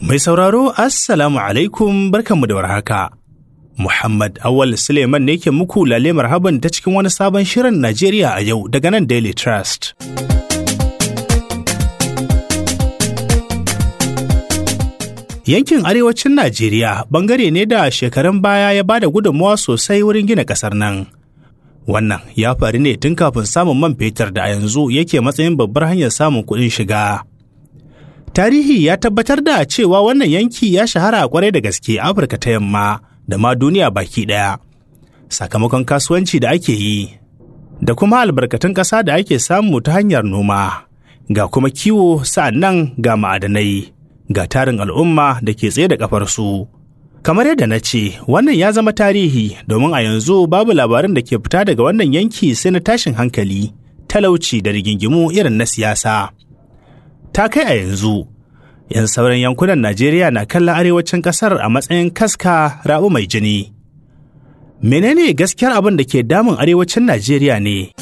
Mai sauraro Assalamu alaikum barkanmu da warhaka. Muhammad Awal Suleiman ne ke muku lale marhaban ta cikin wani sabon shirin Najeriya a yau daga nan Daily Trust. Yankin arewacin Najeriya bangare ne da shekarun baya ya bada gudunmawa sosai wurin gina ƙasar nan. Wannan ya faru ne tun kafin samun man fetur da a yanzu yake matsayin babbar hanyar samun kuɗin shiga. Tarihi ya tabbatar da cewa wannan yanki ya shahara kwarai da gaske Afirka ta yamma da ma duniya baki ɗaya. Sakamakon kasuwanci da ake yi, da kuma albarkatun ƙasa da ake samu ta hanyar noma, ga kuma kiwo sa'an nan ga ma'adanai, ga tarin al'umma da ke tsaye da ƙafarsu. Kamar yadda na ce, wannan ya zama tarihi domin a yanzu babu labarin da ke fita daga wannan yanki sai na tashin hankali, talauci da rigingimu irin na siyasa. ta kai a yanzu yan sauran yankunan najeriya na kallon arewacin kasar a matsayin kaska rabu mai jini menene gaskiyar abin da ke damun arewacin najeriya ne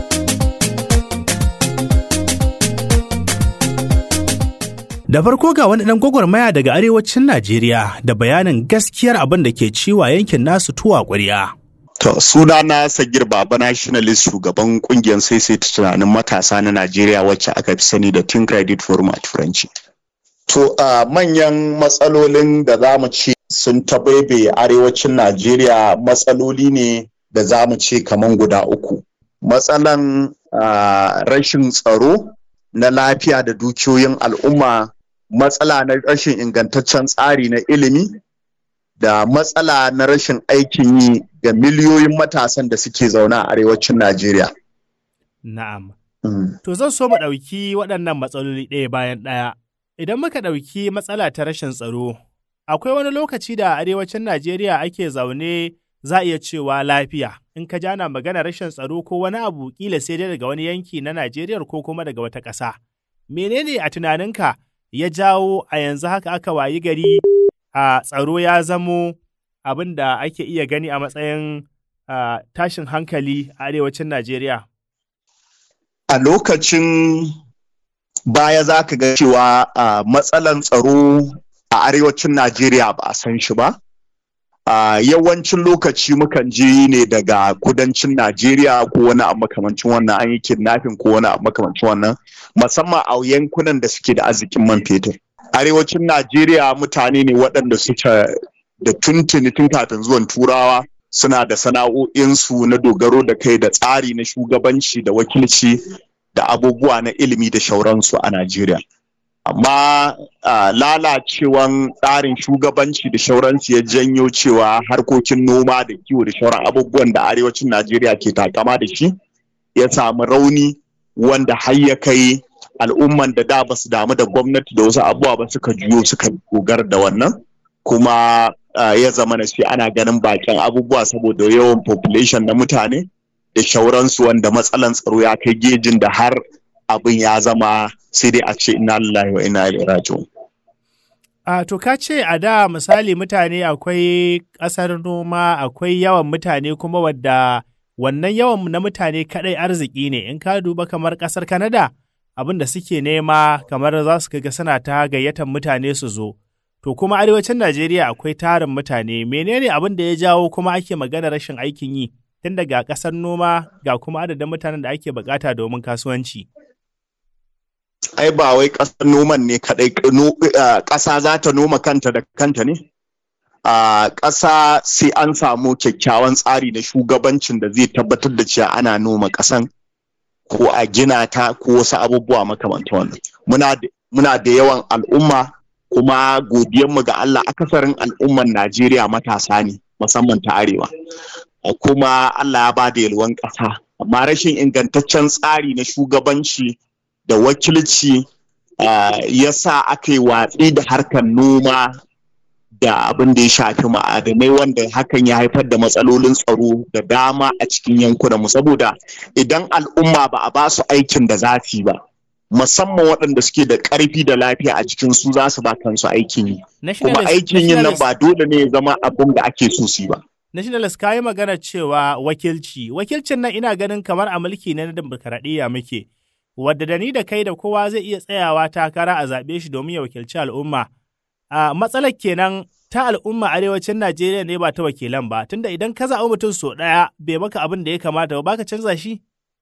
da farko ga wani ɗan gwagwarmaya daga arewacin najeriya da bayanin gaskiyar abin da ke ciwa yankin nasu tuwa ƙwarya. To suna na Sagir Baba Nationalist shugaban kungiyar saisaita tunanin matasa na Najeriya wacce aka fi sani da Think Credit Forum a Turanci. To uh, manyan matsalolin da za mu ce sun tabaibe arewacin Najeriya matsaloli ne da za mu ce kaman guda uku. Matsalan uh, rashin tsaro na lafiya da dukiyoyin al'umma, matsala na rashin ingantaccen tsari na ilimi, da matsala na rashin aikin yi ga miliyoyin matasan da suke zaune a arewacin Najeriya. Na'am. To zan so mu ɗauki waɗannan matsaloli ɗaya bayan ɗaya. Idan muka ɗauki matsala ta rashin tsaro, akwai wani lokaci da arewacin Najeriya ake zaune za a iya cewa lafiya. In ka jana magana rashin tsaro ko wani abu kila sai dai daga wani yanki na Najeriya ko kuma daga wata ƙasa. Menene a tunaninka ya jawo a yanzu haka aka wayi gari a tsaro ya zamo abin da ake iya gani a matsayin tashin hankali a arewacin Najeriya? A lokacin baya za ka ga cewa matsalan tsaro a arewacin Najeriya ba a san shi ba. yawancin lokaci mukan je ne daga kudancin Najeriya ko wani abu makamancin wannan an yi kidnapping ko wani abu makamancin wannan musamman a yankunan da suke da arzikin man fetur. arewacin Najeriya mutane ne waɗanda suke da tuntuni tun kafin zuwan turawa suna da sana'o'insu na dogaro da kai da tsari na shugabanci da wakilci da abubuwa na ilimi da shauransu a Najeriya. Amma lalacewan tsarin shugabanci da shauransu ya janyo cewa harkokin noma da kiwo da shauran abubuwan da arewacin Najeriya ke takama da shi ya samu rauni wanda har ya kai al'umman da da ba su damu da gwamnati da wasu abubuwa ba suka juyo suka gogar da wannan kuma ya zama na shi ana ganin bakin abubuwa saboda yawan population na mutane da shauransu wanda matsalan tsaro ya kai gejin da har abin ya zama sai dai a ce ina lillahi wa ina ilaihi raji'un A to ka ce a da misali mutane akwai ƙasar noma akwai yawan mutane kuma wadda wannan yawan na mutane kaɗai arziki ne in ka duba kamar ƙasar Kanada abin da suke nema kamar za su ga suna ta gayyatar mutane su zo. To kuma arewacin Najeriya akwai tarin mutane, menene abin da ya jawo kuma ake magana rashin aikin yi tun daga ƙasar noma ga kuma adadin mutanen da ake bukata domin kasuwanci. Ai ba wai ƙasar noman ne kaɗai ƙasa za ta noma kanta da kanta ne? A ƙasa sai an samu kyakkyawan tsari na shugabancin da zai tabbatar da cewa ana noma ƙasan. ko a gina ta ko wasu abubuwa makamantan wannan muna da yawan al'umma kuma godiyanmu ga Allah akasarin al'umman Najeriya matasa ne musamman ta arewa kuma Allah ya ba da yalwan ƙasa amma rashin ingantaccen tsari na shugabanci da wakilci ya sa aka yi watsi da harkar noma da abin da ya shafi ma'adanai wanda hakan ya haifar da matsalolin tsaro da dama a cikin yankunan mu saboda idan al'umma ba a ba su aikin da zafi ba musamman waɗanda suke da ƙarfi da lafiya a cikin su za su ba kansu aikin yi kuma aikin yin nan ba dole ne ya zama abin da ake so su ba Nationalist ka yi magana cewa wakilci, wakilcin nan ina ganin kamar a mulki na dimokuraɗiyya muke, wadda da ni da kai da kowa zai iya tsayawa takara a zaɓe shi domin ya wakilci al'umma. a matsalar kenan ta al'umma arewacin Najeriya ne ba ta wakilan ba, tunda idan ka zaɓi mutum so ɗaya bai maka abin da ya kamata ba, baka canza shi?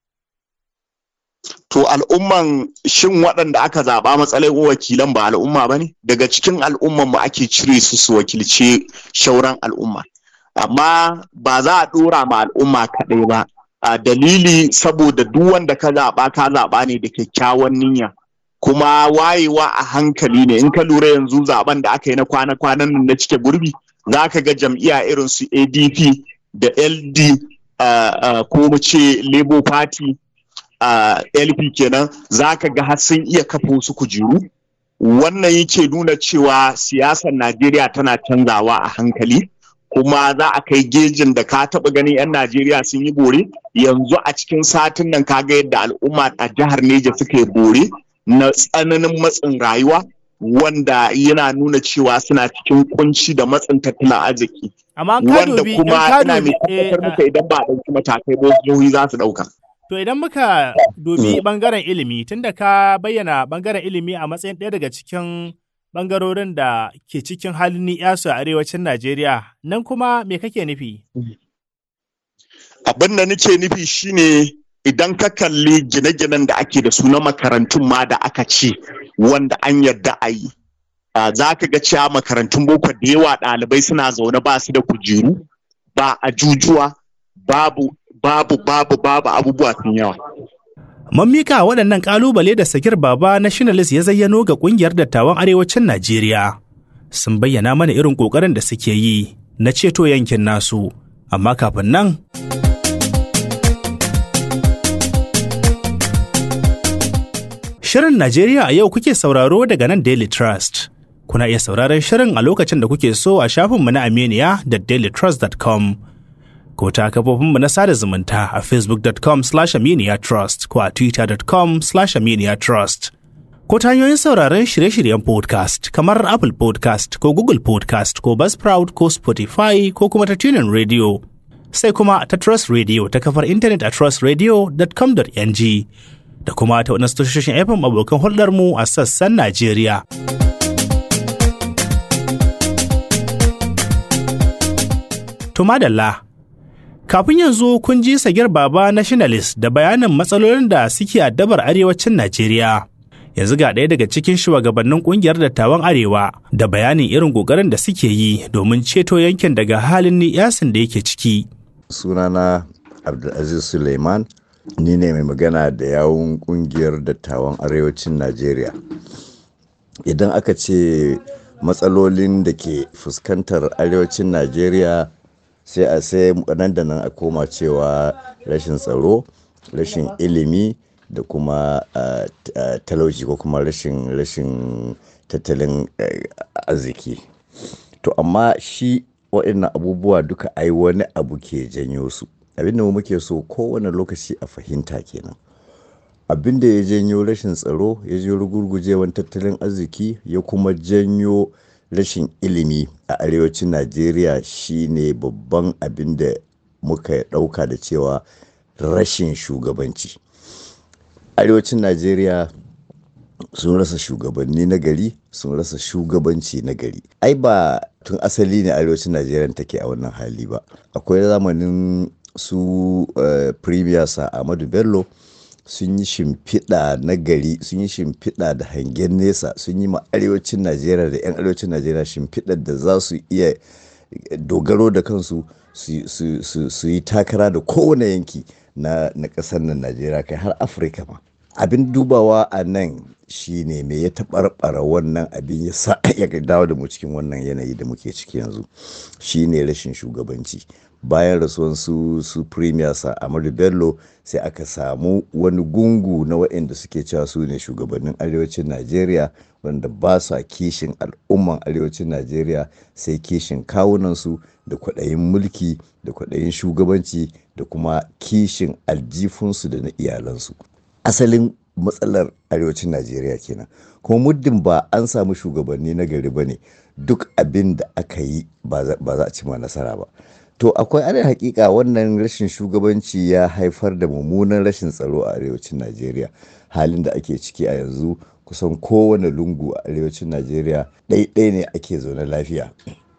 To al'umman shin waɗanda aka zaɓa matsalai wakilan ba al'umma ba ne? Daga cikin al'umman mu ake cire su su wakilce shauran al'umma. Amma ba za a ɗora ma al'umma kaɗai ba. A dalili saboda duk wanda ka zaɓa ka zaɓa ne da kyakkyawan niyya. Kuma wayewa a hankali ne in ka lura yanzu zaɓen da aka yi na kwana-kwanan nan na cike gurbi za ka ga jam'iyya irin su ADP da LD uh, uh, ko mu ce Labour Party a uh, LP kenan za ka ga har sun iya kafa wasu kujeru wannan yake nuna cewa siyasar Najeriya tana canzawa a hankali kuma za a kai gejin da ka taɓa ganin 'yan Najeriya sun yi bore yanzu a cikin satin nan ka ga yadda al'umma a jihar Neja suka yi bore na tsananin matsin rayuwa wanda yana nuna cewa suna cikin kunci da matsin tattalin arziki Amma ka wanda dubi, in kuma ka ina mai dubi, eh, tabbatar muka idan ba a ɗauki matakai ba wasu jihohi za su ɗauka. To idan muka dubi bangaren ilimi, tunda ka bayyana bangaren ilimi a matsayin ɗaya daga cikin bangarorin da ke cikin halin ni'yasu a arewacin Najeriya, nan kuma me kake nufi? abin da nake nufi shine idan ka kalli gine-ginen da ake da su na makarantun ma da aka ce wanda an yarda a yi ah, za ka ga cewa makarantun boko da yawa ɗalibai suna zaune ba su da kujeru ba ajujuwa babu babu babu babu abubuwa sun yawa Mun mika waɗannan ƙalubale da Sagir Baba Nationalist ya zayyano ga ƙungiyar dattawan arewacin Najeriya. Sun bayyana mana irin ƙoƙarin da suke yi na ceto yankin nasu, amma kafin nan Shirin Najeriya a yau kuke sauraro daga nan Daily Trust. Kuna iya sauraron shirin a lokacin da kuke so a shafinmu na Aminiya da dailytrust.com. Ko ta kafofinmu na sada zumunta a facebook.com slash aminiya trust ko a twitter.com slash aminiya trust. Ko ta hanyoyin sauraron shirye-shiryen podcast kamar Apple podcast ko Google podcast ko Buzzsprout ko Spotify ko kuma ta tunin radio. Sai kuma ta Trust Radio ta kafar intanet a trustradio.com.ng. da kuma ta waɗansu tashoshin FM abokan hulɗarmu a sassan Najeriya. To madalla, kafin yanzu kun ji sagir baba nationalist da bayanin matsalolin da suke addabar arewacin Najeriya. Yanzu ga ɗaya daga cikin shugabannin ƙungiyar dattawan Arewa da bayanin irin ƙoƙarin da suke yi domin ceto yankin daga halin ni'yasin da yake ciki. sunana abdulaziz suleiman ni ne mai magana da yawun kungiyar dattawan arewacin najeriya idan aka ce matsalolin da ke fuskantar arewacin najeriya sai a sai nan da nan a koma cewa rashin tsaro rashin ilimi da kuma ah, t- ah, talauci ko kuma rashin rashin tattalin eh, arziki to amma shi waɗannan abubuwa duka ai wani abu ke janyo su abin da mu muke so kowane lokaci a fahimta kenan abin da ya janyo rashin tsaro ya janyo rugurgujewan tattalin arziki ya kuma janyo rashin ilimi a arewacin najeriya shine babban abin da muka ɗauka da cewa rashin shugabanci arewacin najeriya sun rasa shugabanni na gari sun rasa shugabanci na gari ai ba tun asali ne arewacin najeriya take a wannan hali ba akwai zamanin su uh, premier sa ahmadu bello sun yi shimfiɗa na gari sun yi shimfiɗa da hangen nesa sun yi ma arewacin najeriya da 'yan arewacin najeriya shimfiɗar da za su iya dogaro da kansu su- su su- su yi takara da kowane yanki na na ƙasar nan najeriya kai har afirka ma abin dubawa a nan shine me ya taɓarɓara wannan abin ya sa ya dawo da mu cikin wannan yanayi da muke ciki yanzu shine rashin shugabanci bayan rasuwan su su premier sa amadu bello sai aka samu wani gungu na waɗanda suke cewa su ne shugabannin arewacin najeriya wanda ba sa kishin al'umman arewacin najeriya sai kishin kawunansu da kwaɗayin mulki da kwaɗayin shugabanci da kuma kishin aljifunsu da na iyalansu asalin matsalar arewacin najeriya kenan kuma muddin ba an samu shugabanni na gari ba ne duk abin da aka yi ba za ba za a cima nasara ba to akwai ana hakika wannan rashin shugabanci ya haifar da mummunan rashin tsaro a arewacin najeriya halin da ake ciki a yanzu kusan kowane lungu a arewacin najeriya ɗaiɗai ne ake zaune lafiya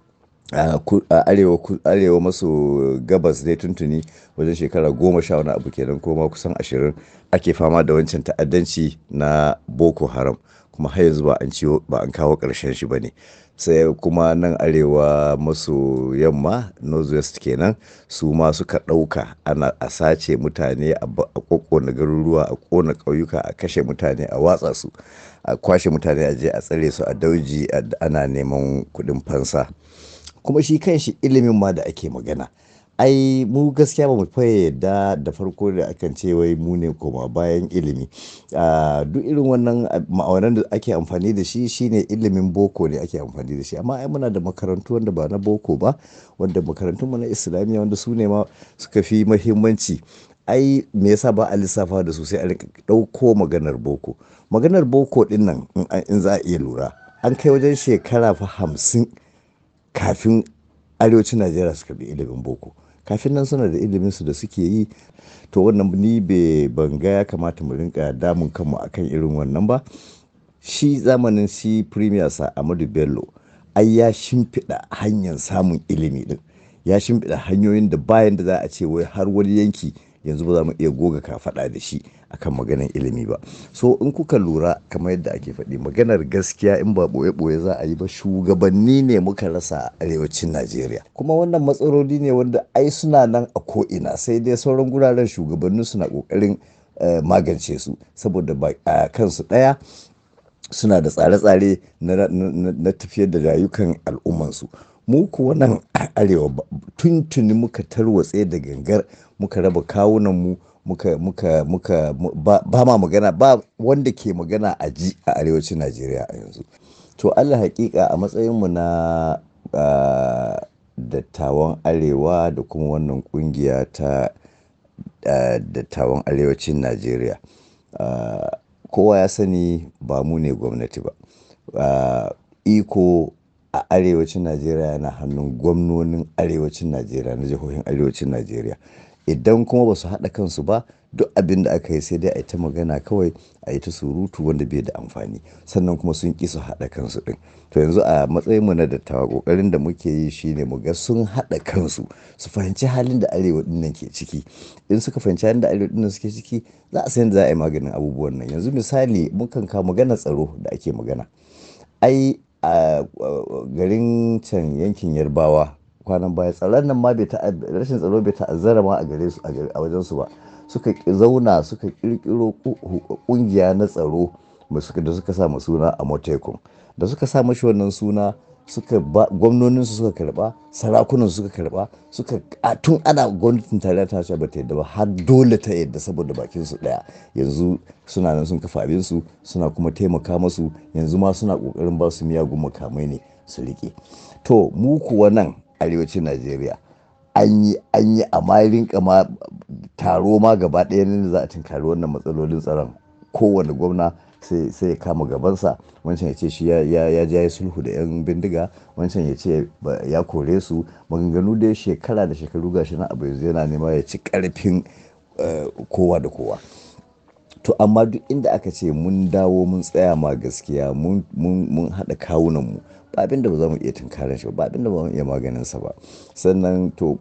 a arewa maso gabas dai tuntuni wajen shekara goma sha wani abu kenan koma kusan ashirin ake fama da wancan ta'addanci na boko haram kuma har yanzu ba an ciwo ba an kawo ƙarshen shi ba ne sai kuma nan arewa maso yamma northwest kenan su ma suka ɗauka ana a sace mutane a ƙoƙona garuruwa a ƙona ƙauyuka a kashe mutane a watsa su a kwashe mutane a je a tsare su a dauji ana neman kuɗin fansa kuma shi kan shi ilimin ma da ake magana ai mu gaskiya ba mu faye yadda da farko da akan ce wai mu ne koma bayan ilimi duk irin wannan ma'aunan da ake amfani da shi shine ilimin boko ne ake amfani da shi amma ai muna da makarantu wanda ba na boko ba wanda makarantun mu na islamiyya wanda su ne ma suka fi muhimmanci ai me yasa ba a lissafa da su sai a rinka ɗauko maganar boko maganar boko din nan in za a iya lura an kai wajen shekara fa hamsin kafin arewacin najeriya suka bi ilimin boko kafin nan suna da ilimin su da suke yi to wannan ni bai banga ya kamata mu rinka damun kanmu akan irin wannan ba shi zamanin si premier sa amadu bello ai ya shimfiɗa hanyar samun ilimi din ya shimfiɗa hanyoyin da bayan da za a ce wai har wani yanki yanzu ba za mu iya goga kafaɗa da shi akan maganar ilimi ba so in kuka lura kamar yadda ake faɗi maganar gaskiya in ba ɓoye-ɓoye za a yi ba shugabanni ne muka rasa a arewacin najeriya kuma wannan matsaloli ne wanda ai suna nan a ko'ina sai dai sauran guraren shugabanni suna ƙoƙarin magance su saboda ba a kansu ɗaya suna da tsare-tsare na tafiyar da rayukan al'ummansu mu kuwa nan arewa tuntuni muka tarwatse da gangar muka raba kawunan mu muka muka muka ba, ma magana ba wanda ke magana a ji a arewacin najeriya a yanzu to allah hakika a matsayinmu na uh, dattawan arewa da kuma wannan kungiya ta uh, dattawan arewacin najeriya uh, kowa ya sani ba mu ne gwamnati ba iko a arewacin najeriya yana hannun gwamnonin arewacin najeriya na jihohin arewacin najeriya idan kuma ba su haɗa kansu ba duk abin da aka yi sai dai a yi ta magana kawai a yi ta surutu wanda bai da amfani sannan kuma sun ƙi su haɗa kansu ɗin to yanzu a matsayin mu na dattawa ƙoƙarin da muke yi shine mu ga sun haɗa kansu su fahimci halin da arewa ɗin nan ke ciki in suka fahimci halin da arewa ɗin nan suke ciki za a san da za a yi maganin abubuwan nan yanzu misali mukan kawo magana tsaro da ake magana ai a garin can yankin yarbawa kwanan baya tsaron nan ma bai rashin tsaro bai ta'azzara ma a gare su a wajen su ba suka zauna suka kirkiro kungiya na tsaro da suka sa suna a motekun da suka sa mashi wannan suna suka ba gwamnonin su suka karba sarakunan suka karba suka tun ana gwamnatin tarayya ta ce bata yadda ba har dole ta yadda saboda bakin su daya yanzu suna nan sun kafa abin su suna kuma taimaka masu yanzu ma suna kokarin ba su miyagun makamai ne su rike to mu kuwa nan arewacin najeriya an yi an yi a rinka ma taro ma gaba ɗaya ne za a tinkari wannan matsalolin tsaron kowane gwamna sai ya kama gabansa wancan ya ce shi ya ja ya sulhu da 'yan bindiga wancan ya ce ya kore su maganganu da shekara da shekaru gashi na abu yanzu yana nema ya ci karfin kowa da kowa to amma duk inda aka ce mun dawo mun tsaya ma gaskiya mun haɗa kawunan mu ba abin da ba za mu iya tunkarar shi ba abin da ba mu iya maganin sa ba sannan to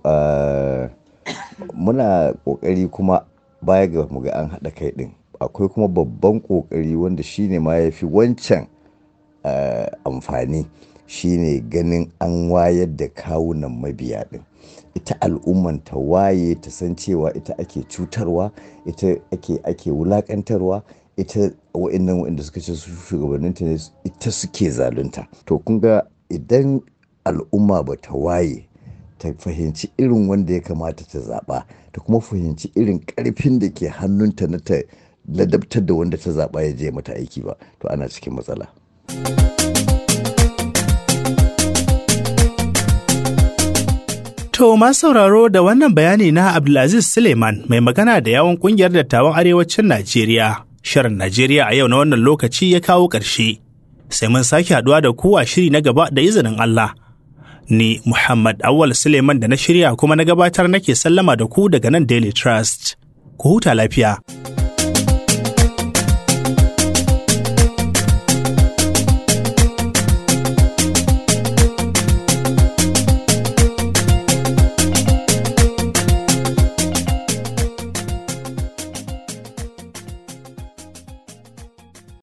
muna kokari kuma baya ga mu ga an haɗa kai din akwai kuma babban kokari wanda shine ma ya fi wancan amfani shine ganin an wayar da kawunan mabiya din ita al'umman ta waye ta san cewa ita ake cutarwa ita ake ake wulakantarwa ita wa'annan wa'anda suka ce su shugabanninta ne ita suke zalunta to kun ga idan al'umma ba ta waye ta fahimci irin wanda ya kamata ta zaɓa ta kuma fahimci irin ƙarfin da ke hannunta na ta ladabtar da wanda ta zaɓa ya je mata aiki ba to ana cikin matsala. To masu sauraro da wannan bayani na Abdulaziz Suleiman mai magana da yawon kungiyar dattawan arewacin Najeriya. Shirin Najeriya a yau na wannan lokaci ya kawo ƙarshe. Sai mun sake haɗuwa da ku a shiri na gaba da izinin Allah. Ni Muhammad Awal Suleiman da na shirya kuma na gabatar nake sallama da ku daga nan Daily Trust. Ku huta lafiya.